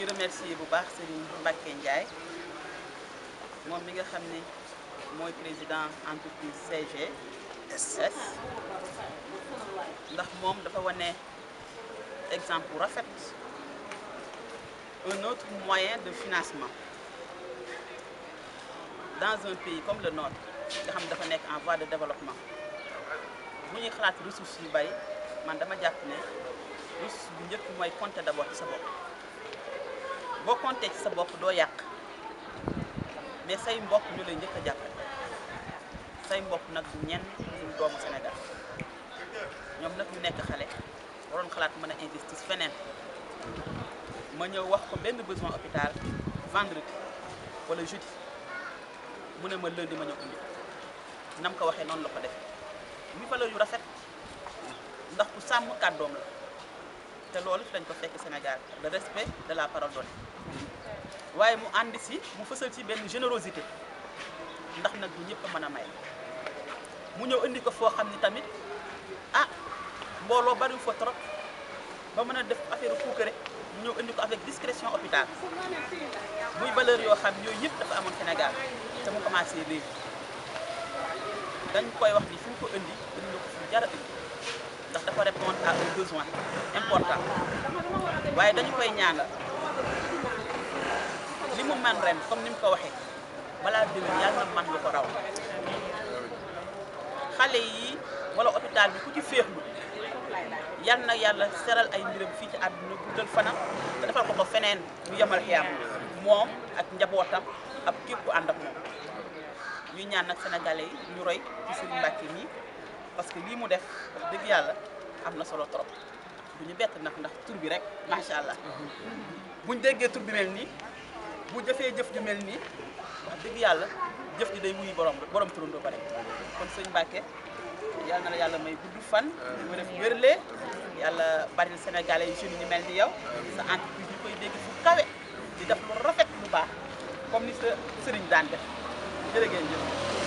ngi remercier bu baax Serigne Mbacke Ndiaye moom mi nga xam ne mooy président entreprise CGS ndax moom dafa wane exemple bu rafet un autre moyen de financement dans un pays comme le nôtre nga xam ne dafa nekk en voie de développement bu ñuy xalaat ressources yu bari man dama jàpp ne ressource bu njëkk mooy compter d'abord ci sa bopp boo compter ci sa bopp doo yàq mais say mbokk ñu lay njëkk a jàppale say mbokk nag du ñenn du doomu Sénégal ñoom nag ñu nekk xale waroon xalaat mën a investir feneen ma ñëw wax ko benn besoin hôpital vendredi wala jeudi mu ne ma lundi ma ñëw indi nam ko waxee noonu la ko defee muy valeur yu rafet ndax ku sàmm kàddoom la te loolu fi lañ ko fekk Sénégal le respect de la parole donnée waaye mu ànd si mu fësal ci benn générosité ndax nag du ñëpp a mën a may mu ñëw indi ko foo xam ni tamit ah mbooloo bariwu fa trop ba mën a def affaire puukare mu ñëw indi ko avec discrétion hôpital muy valeur yoo xam yooyu yëpp dafa amoon Sénégal te mu commencé léegi dañ koy wax ni fi ñu ko indi indi na ko fi jara indi ndax dafa répondre à un besoin important waaye dañu koy ñaanal li mu man ren comme ni mu ko waxee balaa déwén yàlla na man lu ko raw xale yi wala hôpital bi ku ci féexlu yal na yàlla seral ay mbiram fii ci àdduna guddal fanam te defal ko ko feneen bu yemal xiyam moom ak njabootam ak képp ku ànd ak moom ñuy ñaan nag sénégalais yi ñu roy ci Serigne Mbacke mii parce que lii mu def wax dëgg yàlla am na solo trop du ñu bett nag ndax tur bi rek macha allah buñ déggee tur bi mel nii bu jëfee jëf ju mel nii wax dëgg yàlla jëf ji day wuyu borom borom turandoo ba rek kon sëñ Mbacke yàlla na la yàlla may gudd fan. mu def wérle yàlla bari sénégalais yi jeunes yi mel ni yow sa entreprise ñu koy dégg fu kawe di def lu rafet lu baax comme ni sa sëriñ daan def jërë ngeen jëf.